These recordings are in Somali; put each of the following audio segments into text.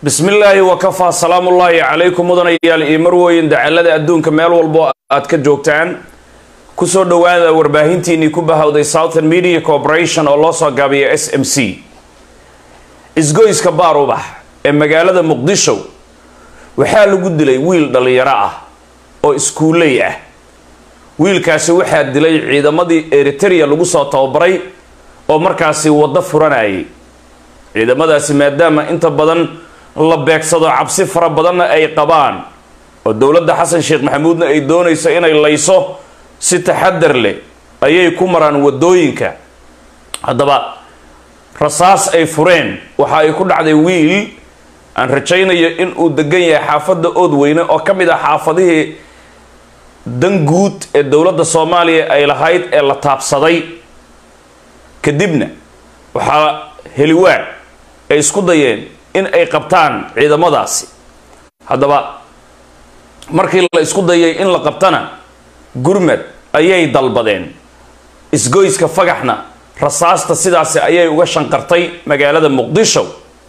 bismi illaahi wakafaa salaamullaahi calaykum mudanayaal iyo marwooyin dacalada adduunka meel walbo aad ka joogtaan kusoo dhowaada warbaahintiinii ku bahowday southern media corporation oo loo soo gaabiya s m c isgoyska baarubax ee magaalada muqdisho waxaa lagu dilay wiil dhallinyaro ah oo iskuuley ah wiilkaasi waxaa dilay ciidamadii eriteria lagu soo tababaray oo markaasi waddo furanayay ciidamadaasi maadaama inta badan la beegsado cabsi fara badanna ay qabaan oo dowladda xasan sheekh maxamuudna ay doonayso inay layso si taxadar leh ayay ku maraan waddooyinka haddaba rasaas ay fureen waxa ay ku dhacday wiil aan rajaynayo in uu degan yahay xaafadda oodweyne oo ka mid ah xaafadihii dan guud ee dowladda soomaaliya ay lahayd ee la taabsaday kadibna waxaa heliwaa ay isku dayeen in ay qabtaan ciidamadaasi haddaba markii la isku dayay in la qabtana gurmad ayay dalbadeen isgoyska fagaxna rasaasta sidaasi ayay uga shanqartay magaalada muqdisho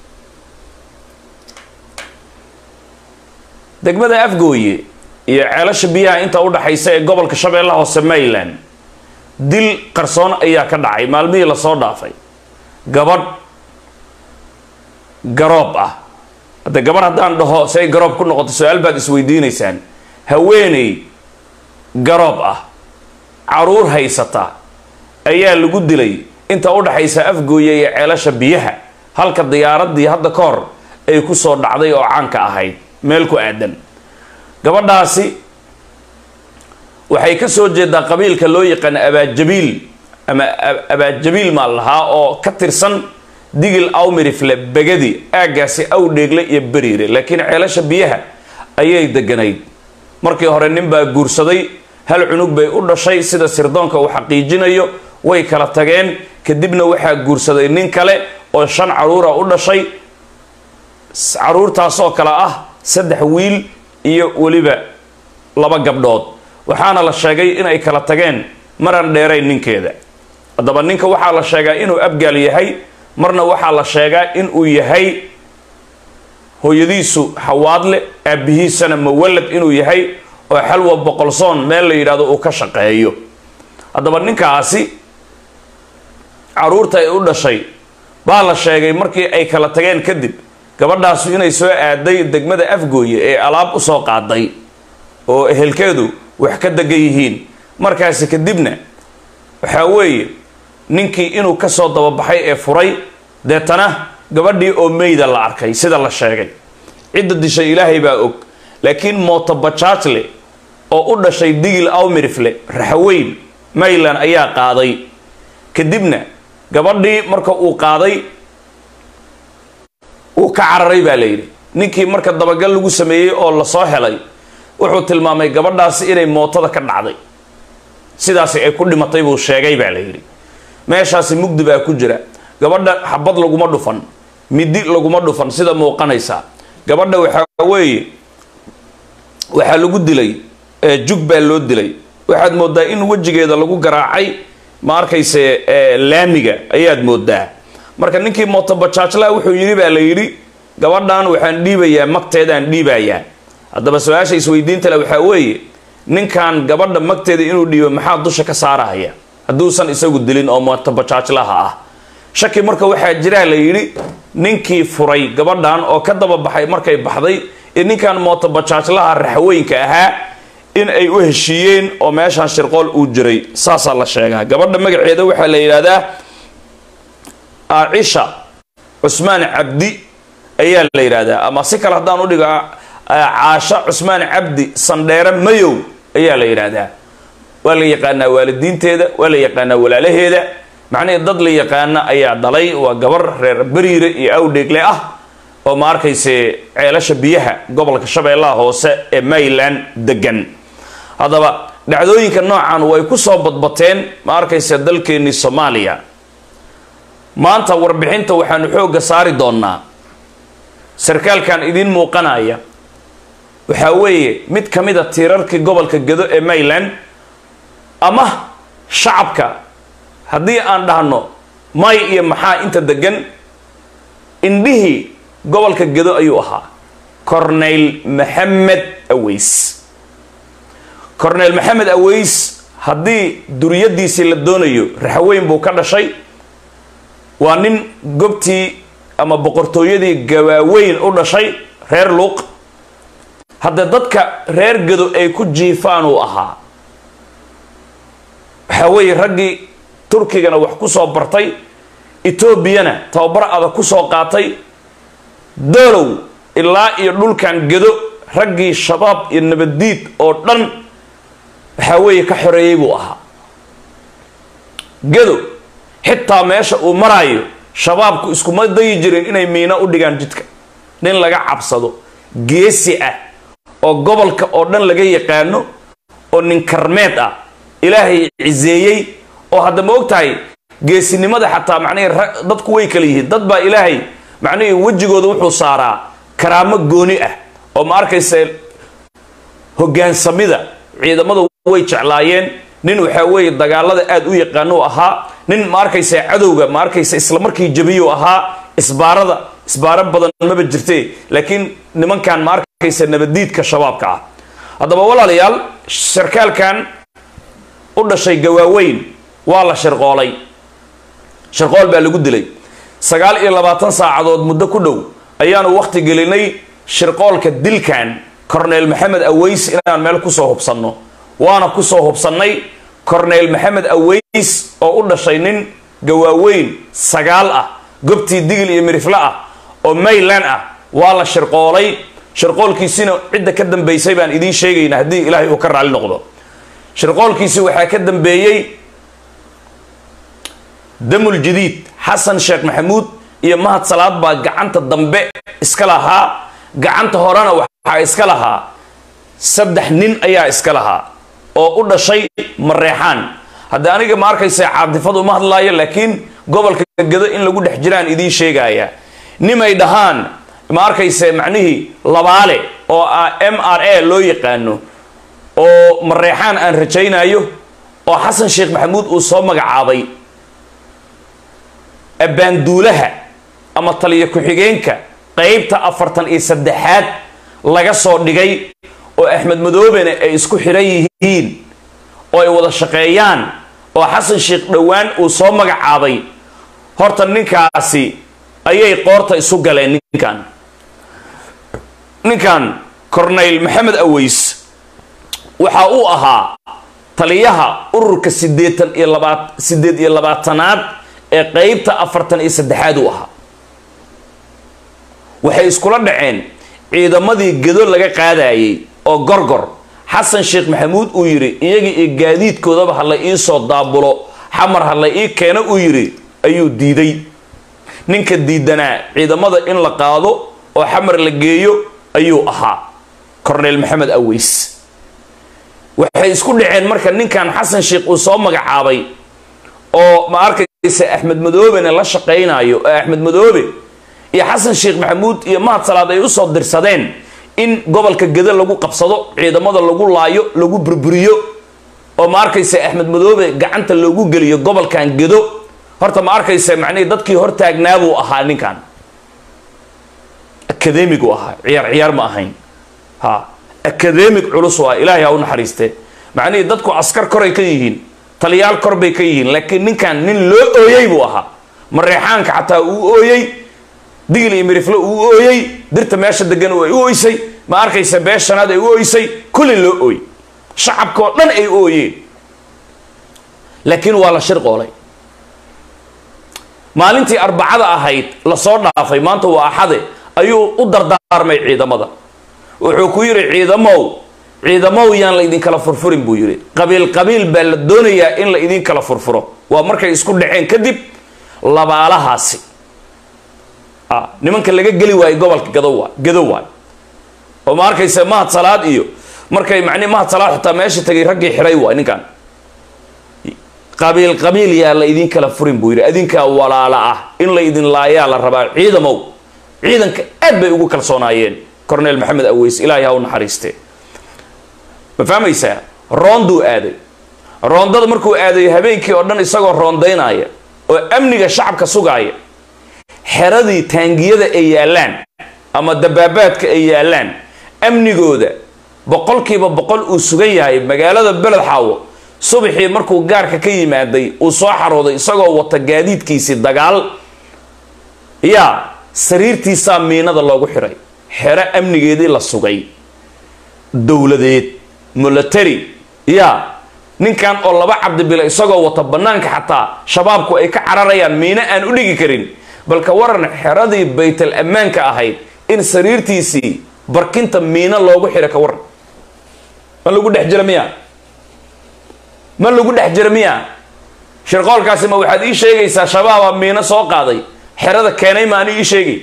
degmada afgooye iyo ceelasha biyaha inta udhaxaysa ee gobolka shabeellaha hoose maryland dil qarsoon ayaa ka dhacay maalmihii lasoo dhaafay gabadh garoob ah hadde gabadh haddaan dhaho say garoob ku noqoto su-aal baad isweydiinaysaan haweeney garoob ah caruur haysata ayaa lagu dilay inta udhaxaysa afgooye iyo ceelasha biyaha halka diyaaradii hadda ka hor ay ku soo dhacday oo caanka ahayd meel ku aadan gabadhaasi waxay ka soo jeedaa qabiilka loo yaqaano abaajabiil ama abaajabiil maa lahaa oo ka tirsan digil awmirifle begadi aaggaasi awdheegle iyo beriire laakiin ceelasha biyaha ayay deganayd markii hore nin baa guursaday hal cunug bay u dhashay sida sirdoonka uu xaqiijinayo way kala tageen kadibna waxaa guursaday nin kale oo shan caruura u dhashay caruurtaasoo kale ah saddex wiil iyo weliba laba gabdhood waxaana la sheegay inay kala tageen maran dheerayn ninkeeda haddaba ninka waxaa la sheegaa inuu abgaal yahay marna waxaa la sheegaa inuu yahay hooyadiisu xawaadle aabihiisana mawalad inuu yahay oo xalwa boqolsoon meel la yidhahdo uu ka shaqeeyo haddaba ninkaasi caruurta ay u dhashay baa la sheegay markii ay kala tageen kadib gabadhaasu inay soo aaday degmada afgooye ee alaab usoo qaaday oo ehelkeedu wax ka degan yihiin markaasi kadibna waxaa weeye ninkii inuu kasoo dababaxay ee furay deetana gabadhii oo meyda la arkay sida la sheegay cidda dishay ilaahay baa og laakiin mootobajaajle oo u dhashay digil awmirifle raxaweyn mayland ayaa qaaday kadibna gabadhii marka uu qaaday uu ka cararay baa la yidhi ninkii marka dabagal lagu sameeyey oo lasoo helay wuxuu tilmaamay gabadhaasi inay mootada ka dhacday sidaasi ay ku dhimatay buu sheegay baa la yidhi meeshaasi mugdi baa ku jira gabadha xabad laguma dhufan midi laguma dhufan sida muuqanaysa gabadha waxaa weeye waxaa lagu dilay jug baa loo dilay waxaad moodaa in wejigeeda lagu garaacay ma arkayse laamiga ayaad moodaa marka ninkii mootobajaajlaha wuxuu yidhi baa la yidhi gabadhan waxaan dhiibayaa magteedaan dhiibayaa haddaba su-aasha isweydiintale waxaa weeye ninkan gabadha magteeda inuu dhiibo maxaa dusha ka saarahaya hadduusan isagu dilin oo mootobajaajlaha ah shaki marka waxaa jiraa la yidhi ninkii furay gabadhan oo ka dababaxay markay baxday ee ninkan mootobajaajlaha raxweynka ahaa in ay u heshiiyeen oo meeshaan shirqool uu jiray saasaa la sheegaa gabadha magaceeda waxaa la yidhahdaa aacisha cusmaan cabdi ayaa la yidhaahdaa ama si kale haddaan u dhigo caasha cusmaan cabdi sandheere mayow ayaa la yidhaahdaa waa la yaqaanaa waalidiinteeda waa la yaqaanaa walaalaheeda macnihii dad la yaqaana ayaa dhalay waa gabar reer beriire iyo awdheegle ah oo ma arkayse ceelasha biyaha gobolka shabeellaha hoose ee mayland degan haddaba dhacdooyinka noocan way ku soo badbateen ma arkayse dalkeennii soomaaliya maanta warbixinta waxaanu xoogga saari doonnaa sarkaalkan idiin muuqanaya waxaa weeye mid ka mid a tiirarkii gobolka gedo ee mayland ama shacabka haddii aan dhahno may iyo maxaa inta degan indhihii gobolka gedo ayuu ahaa corneyl maxamed aweys corneyl maxamed aweys haddii duriyadiisii la doonayo raxweyn buu ka dhashay waa nin gobtii ama boqortooyadii gawaaweyn u dhashay reer luuq hadda dadka reer gedo ay ku jiifaan uu ahaa waxaa weeye raggii turkigana wax ku soo bartay etoobiyana tababar adag ku soo qaatay doolow ilaa iyo dhulkan gedo raggii shabaab iyo nabaddiid oo dhan waxaa weeye ka xoreeyey buu ahaa gedo xitaa meesha uu maraayo shabaabku iskuma dayi jirin inay miino u dhigaan jidka nin laga cabsado geesi ah oo gobolka oo dhan laga yaqaano oo nin karmeed ah ilaahay ciseeyey oo hadda ma og tahay geesinimada xataa macnihii dadku way kala yihiin dad baa ilaahay macnihii wejigooda wuxuu saaraa karaamo gooni ah oo ma arkaysa hogaansamida ciidamada way jeclaayeen nin waxaa weeye dagaalada aada u yaqaano u ahaa nin ma arkaysa cadowga ma arkaysa isla markii jabiyuu ahaa isbaarada isbaaro badan maba jirte laakiin nimankan ma arkaysa nabadiidka shabaabka ah haddaba walaalayaal sarkaalkan u dhashay gawaaweyn waa la shirqoolay shirqool baa lagu dilay sagaal iyo labaatan saacadood muddo ku dhow ayaanu wakhti gelinay shirqoolka dilkan corneyl maxamed aweys inaan meel kusoo hubsanno waana kusoo hubsannay corneyl maxamed aweys oo u dhashay nin gawaaweyn sagaal ah gobtii digil iyo mirifle ah oo mayland ah waa la shirqoolay shirqoolkiisina cidda ka dambaysay baan idiin sheegayna haddii ilaahay uu ka raali noqdo shirqoolkiisi waxaa ka dambeeyey damul jadiid xasan sheekh maxamuud iyo mahad salaad baa gacanta dambe iska lahaa gacanta horena waxaa iska lahaa saddex nin ayaa iska lahaa oo u dhashay mareexaan hadda aniga ma arkaysa caadifad uma hadlaayo laakiin gobolka gedo in lagu dhex jiraan idiin sheegaya nimay dhahaan ma arkaysa macnihii labaale oo ah m r a loo yaqaano oo mareexaan aan rajaynayo oo xasan sheekh maxamuud uu soo magacaabay abbaanduulaha ama taliyo ku-xigeenka qeybta afartan iyo saddexaad laga soo dhigay oo axmed madoobena ay isku xidhan yihiin oo ay wada shaqeeyaan oo xasan sheekh dhowaan uu soo magacaabay horta ninkaasi ayay qoorta isu galeen ninkan ninkan corneyl maxamed aweys waxa uu ahaa taliyaha ururka sideetan iyo labaat sideed iyo labaatanaad ee qeybta afartan iyo saddexaad uu ahaa waxay iskula dhaceen ciidamadii gedo laga qaadayay oo gorgor xasan sheekh maxamuud uu yidhi iyagii iyo gaadiidkoodaba ha la ii soo daabulo xamar ha la ii keeno uu yidhi ayuu diiday ninka diidanaa ciidamada in la qaado oo xamar la geeyo ayuu ahaa corneyl maxamed aweys waxay isku dhaceen marka ninkan xasan sheekh uu soo magacaabay oo ma arkaysa axmed madoobena la shaqaynayo oo axmed madoobe iyo xasan sheekh maxamuud iyo mahad salaad ay usoo dirsadeen in gobolka gedo lagu qabsado ciidamada lagu laayo lagu burburiyo oo ma arkaysa axmed madoobe gacanta loogu geliyo gobolkan gedo horta ma arkaysa macnihii dadkii hortaagnaabuu ahaa ninkan academigu ahaa ciyaar ciyaar ma ahayn ha academic culus waa ilaahay ha u naxariiste macnihii dadku askar koray ka yihiin taliyaal kor bay ka yihiin laakiin ninkan nin loo ooyey buu ahaa mareexaanka xataa uu ooyey digil iyo mirifle uu ooyey dirta meesha degan ay u ooysay ma arkaysa beeshanaad ay u ooysay kulli loo ooy shacabka oo dhan ay ooyeen laakiin waa la shirqoolay maalintii arbacada ahayd lasoo dhaafay maanta waa axade ayuu u dardaarmay ciidamada wuxuu ku yidhi ciidamow ciidamow yaan la idinkala furfurin buu yidhi qabiil qabiil baa la doonayaa in la idinkala furfuro waa markay isku dhaceen kadib labaalahaasi nimanka laga geli waayo gobolka gadowa gadow waay oo ma arkaysa mahad salaad iyo markay macni mahad salaad xitaa meesha tagay raggii xiray waay ninkan qabiil qabiil yaa la idin kala furin buu yidhi adinkaa walaala ah in la idin laayaa la rabaa ciidamow ciidanka aad bay ugu kalsoonaayeen cornel maxamed aweys ilaahay ha u naxariiste ma fahmaysaa roonduu aaday roondada markuu aadayo habeenkii oo dhan isagoo roondaynaya oo amniga shacabka sugaaya xeradii taangiyada ay yaallaan ama dabaabaadka ay yaalaan amnigooda boqolkiiba boqol uu sugan yahay magaalada beled xaawo subaxii markuu gaarka ka yimaaday uu soo xarooday isagoo wata gaadiidkiisii dagaal yaa sariirtiisaa miinada loogu xiray xero amnigeedii la sugay dowladeed military yaa ninkan oo laba cabdibile isagoo wata banaanka xataa shabaabku ay ka cararayaan miino aan u dhigi karin balka waran xeradii baytal ammaanka ahayd in sariirtiisii barkinta miino loogu xira ka waran ma lagu dhex jira miya ma lagu dhex jira miya shirqoolkaasi ma waxaad ii sheegaysaa shabaaba miino soo qaaday xerada keenay ma ani ii sheegay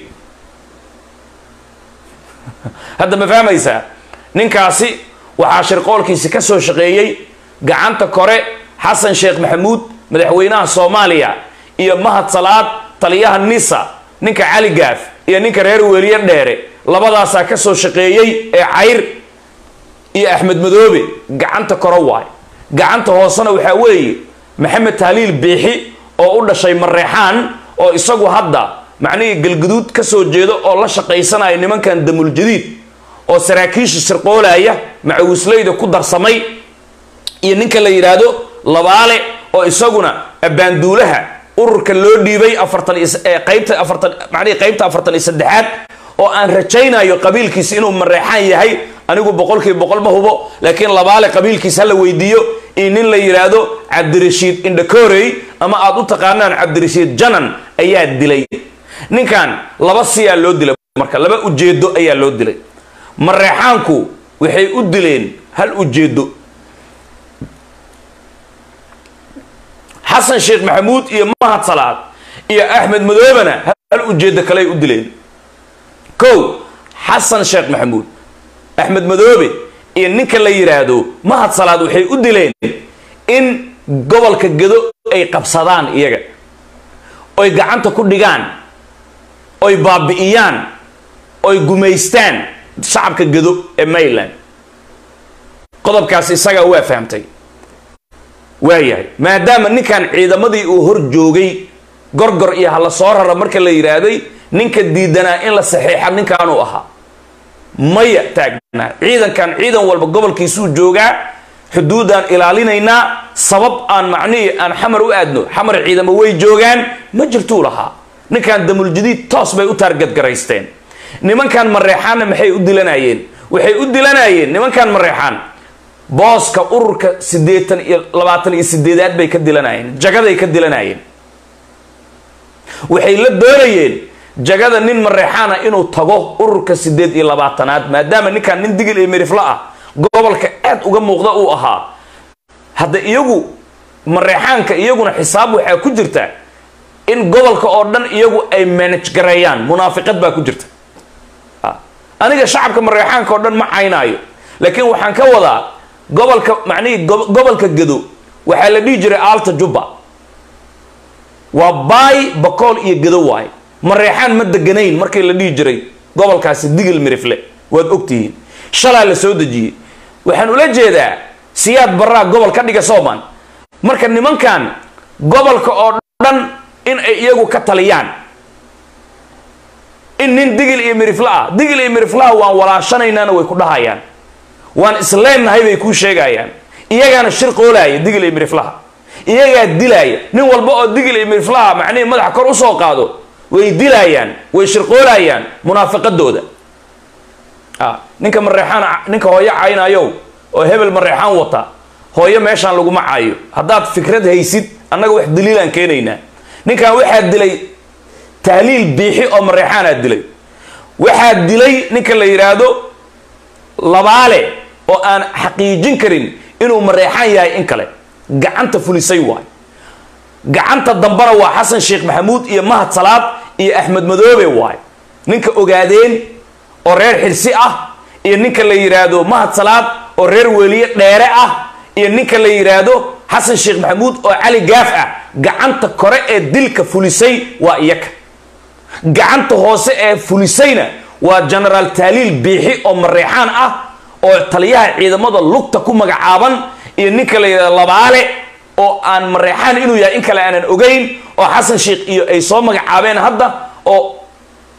hadda ma fahmaysaa ninkaasi waxaa shirqoolkiisi ka soo shaqeeyey gacanta kore xasan sheekh maxamuud madaxweynaha soomaaliya iyo mahad salaad taliyaha nisa ninka cali gaaf iyo ninka reer weeliye dheere labadaasaa ka soo shaqeeyey ee cayr iyo axmed madoobe gacanta kore waay gacanta hoosena waxaa weeye maxamed tahliil biixi oo u dhashay mareexaan oo isagu hadda macnihii galguduud ka soo jeedo oo la shaqaysanaya nimankan damuljadiid oo saraakiisha sirqoolaya macawisleyda ku darsamay iyo ninka la yidhaahdo labaale oo isaguna abbaanduulaha ururka loo dhiibay afartan qaybta afartan macnihii qaybta afartan iyo saddexaad oo aan rajaynayo qabiilkiisa inuu mareexaan yahay anigu boqolkiiba boqol ma hubo laakiin labaale qabiilkiisa hala weydiiyo iyo nin la yidhaahdo cabdirashiid indhakorey ama aad u taqaanaan cabdirashiid janan ayaa dilay ninkan laba siyaa loo dilay marka laba ujeedo ayaa loo dilay mareexaanku waxay u dileen hal ujeedo xasan sheekh maxamuud iyo mahad salaad iyo axmed madoobena hal ujeedo kaley u dileen kow xasan sheekh maxamuud axmed madoobe iyo ninka la yidhaahdo mahad salaad waxay u dileen in gobolka gedo ay qabsadaan iyaga oy gacanta ku dhigaan oy baabi'iyaan oy gumaystaan shacabka gedo ee mayland qodobkaas isagaa waa fahamtay waayahay maadaama ninkan ciidamadii uu hor joogay gorgor iyo hala soo rara marka la yidhaahday ninka diidanaa in la saxiixa ninkaanuu ahaa maya taagnaa ciidankan ciidan walba gobolkiisuu joogaa xuduudaan ilaalinaynaa sabab aan macnihii aan xamar u aadno xamar ciidamo way joogaan ma jirtuu lahaa ninkan damuljadiid toos bay u taargadgaraysteen nimankan mareexaanna maxay u dilanayeen waxay u dilanayeen nimankan mareexaan booska ururka siddeetan iyo labaatan iyo sideedaad bay ka dilanayeen jagaday ka dilanayeen waxay la doonayeen jagada nin mareexaana inuu tago ururka sideed iyo labaatanaad maadaama ninkan nin digil iyo miriflo ah gobolka aad uga muuqda uu ahaa hadda iyagu mareexaanka iyaguna xisaab waxaa ku jirta in gobolka oo dhan iyagu ay manage gareeyaan munaafiqad baa ku jirta aniga shacabka mareexaanka oo dhan ma caynaayo laakiin waxaan ka wadaa gobolka macnihii gobolka gedo waxaa la dhihi jiray aalta jubba waa baay bakool iyo gedo waay mareexaan ma deganayn markii la dhihi jiray gobolkaasi digil mirifle waad ogtihiin shalaa la soo dejiyey waxaan ula jeedaa siyaad baraa gobol ka dhiga sooman marka nimankan gobolka oo dhan in ay iyagu ka taliyaan in nin digil iyo mirifle ah digil iyo miriflaha waan walaashanaynaana way ku dhahayaan waan isleennahay bay kuu sheegayaan iyagaana shir qoolaaya digil iyo miriflaha iyagaa dilaaya nin walba oo digil iyo miriflaha macnihii madaxa kor usoo qaado way dilaayaan way shirqoolayaan munaafiqadooda ninka mareexaan ninka hooyo caynayow oo hebel mareexaan wata hooyo meeshaan laguma caayo haddaad fikrad haysid annaga wax daliilaan keenaynaa ninkan waxaa dilay tahliil biixi oo mareexaanaa dilay waxaa dilay ninka la yidhaahdo labaale oo aan xaqiijin karin inuu mareexaan yahay in kale gacanta fulisay waay gacanta dambana waa xasan sheekh maxamuud iyo mahad salaad iyo axmed madoobe waay ninka ogaadeen oo reer xirsi ah iyo ninka la yidhaahdo mahad salaad oo reer weliye dheere ah iyo ninka la yidhaahdo xasan sheekh maxamuud oo cali gaaf ah gacanta kore ee dilka fulisay waa iyaka gacanta hoose ee fulisayna waa genaraal taaliil biixi oo mareexaan ah oo taliyaha ciidamada lugta ku magacaaban iyo ninka la yidhahdo labaale oo aan mareexaan inuu yahay in kale aanan ogeyn oo xasan sheekh iyo ay soo magacaabeen hadda oo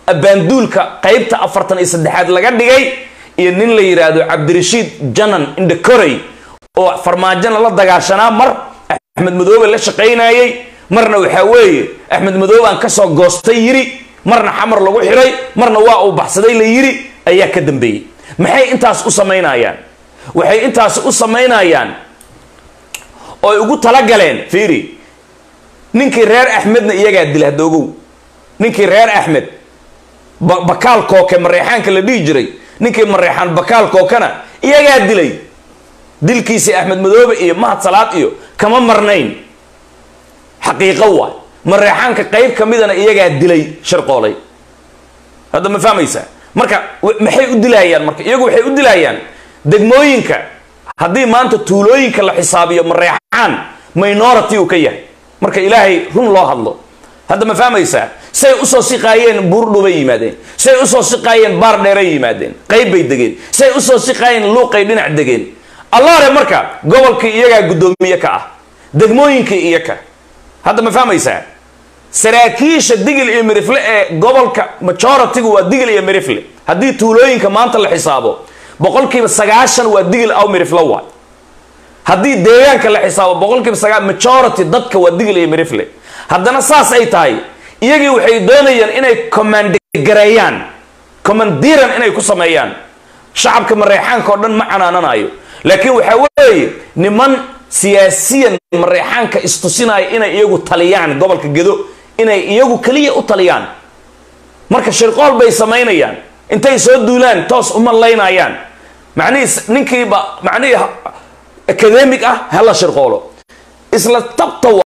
abaanduulka qeybta afartan iyo saddexaad laga dhigay iyo nin la yidhaahdo cabdirashiid janan indhakorey oo farmaajona la dagaashanaa mar axmed madoobe la shaqaynayey marna waxaa weeye axmed madoobe aan kasoo goostay yiri marna xamar lagu xiray marna waa uu baxsaday la yiri ayaa ka dambeeyey maxay intaas u samaynayaan waxay intaas u samaynayaan ooy ugu talagaleen fiiri ninkii reer axmedna iyagaa dila hadoogow ninkii reer axmed bakaal kooke mareexaanka la dhihi jiray ninkii mareexaan bakaal kookena iyagaa dilay dilkiisii axmed madoobe iyo mahad salaad iyo kama marnayn xaqiiqo waay mareexaanka qeyb ka midana iyagaa dilay sharqoolay hadda ma fahmaysaa marka maxay u dilayaan marka iyagu waxay u dilayaan degmooyinka haddii maanta tuulooyinka la xisaabiyo mareexaan minority uu ka yahay marka ilaahay run loo hadlo hadda ma fahmaysaa say usoo siqaayeen buurdhubay yimaadeen say usoo siqaayeen baar dheeray yimaadeen qayb bay degeen say usoo siqaayeen luuqay dhinac degeen allaare marka gobolkii iyagaa guddoomiye ka ah degmooyinkii iyaka hadda ma fahmaysaa saraakiisha digil iyo mirifle ee gobolka majority-gu waa digil iyo mirifle haddii tuulooyinka maanta la xisaabo boqolkiiba sagaashan waa digil aw mirifle waay haddii deegaanka la xisaabo boqolkiiba sagaa majority dadka waa digil iyo mirifle haddana saas ay tahay iyagii waxay doonayaan inay commandigareeyaan commandiran inay ku sameeyaan shacabka mareexaanka oo dhan ma canaananayo laakiin waxaa weeye niman siyaasiyan mareexaanka istusinaya inay iyagu taliyaan gobolka gedo inay iyagu keliya u taliyaan marka shirqool bay samaynayaan intay soo duulaan toos uma laynayaan macnihii ninkiiba macnihii academic ah hala shirqoolo isla tabta